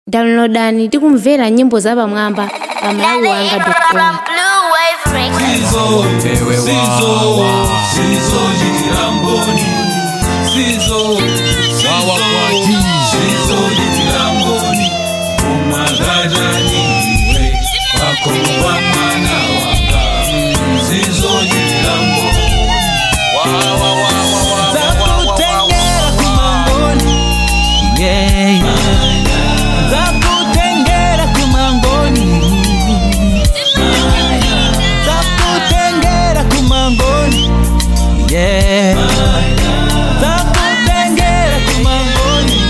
downloadani ndi kumvera nyimbo zapamwamba pa malawi wanga com Sizo, sizo, sizo jitiramboni Sizo, sizo, sizo jitiramboni Umagajani we Wakoba mwana wanga Sizo jitiramboni zakutengera kumangoni yeah. zakutengera kumangoni zakutengera kumangoni yeah. zakutengera kumangoni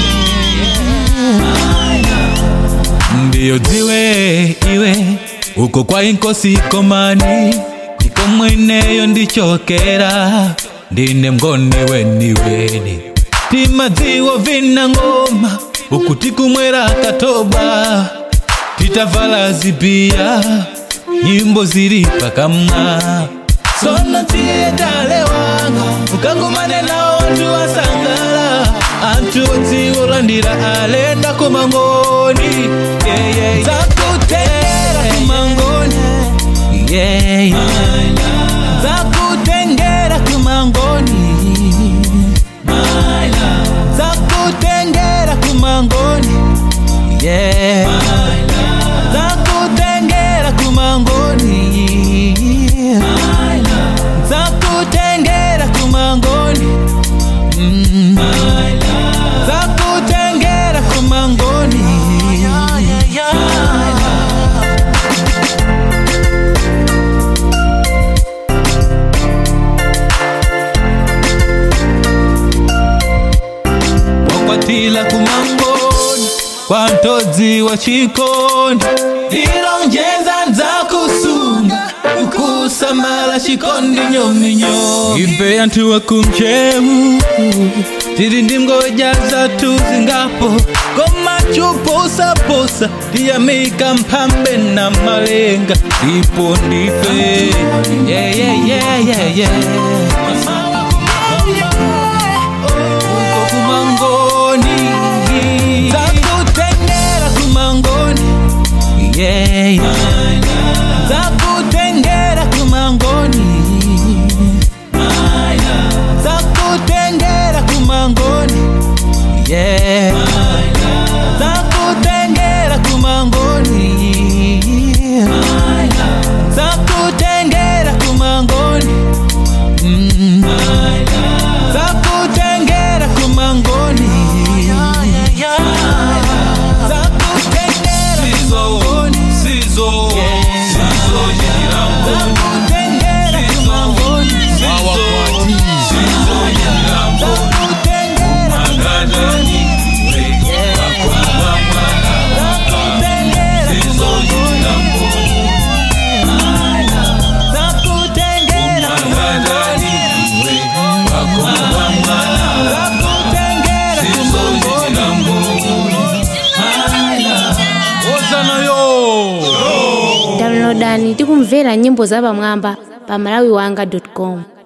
ndiyo dziwe iwe uko kwa inkosi komani iko mweneyo ndichokera ndine mngoni weniweni timadziwo vina ngoma uku tikumwera katoba titavala zibiya nyimbo zili pakamwa sono tiye tale wanga ukangumane nawo wantu wasangala antu odziwolandira alenda kumangoni yeah, yeah. zakutengera kumangoni yeah, yeah. zakutengera kumangoni zakutengera kumangoni yeah. zakutengera kumangoni zakutengera kumangoni Mm. zakutengera kumangoni wakwatila kumangoni kwa ntodzi wa chikondi ilonjeza nzakusunga ukusamala chikondi nyominyo ife anthu wakumchewu tili ndi ngoja zathu zingapo koma chuposaposa tiyamika mphambe na malenga ndipo ndife yeah, yeah, yeah, yeah, yeah. uko kumangoni zakutengera kumangoni yeah, yeah. zakutengera kumangoni zakutengera kumangoni yeah. zakutengera kumangoni zakutengera kumangoni mm. zakutengera kumangoni zakutengera Sizo, kumangoni sizo, sizo jitiramboni zakutengera kumangoni Sizo, sizo jitiramboni zakutengera Umagajani we Wakoba mwana zakutengera Sizo jitiramboni zakutengera Umagajani we Wakoba mwana zakutengera Sizo jitiramboni ozana yo downloadani ndi kumvera nyimbo zapamwamba pa malawi wanga com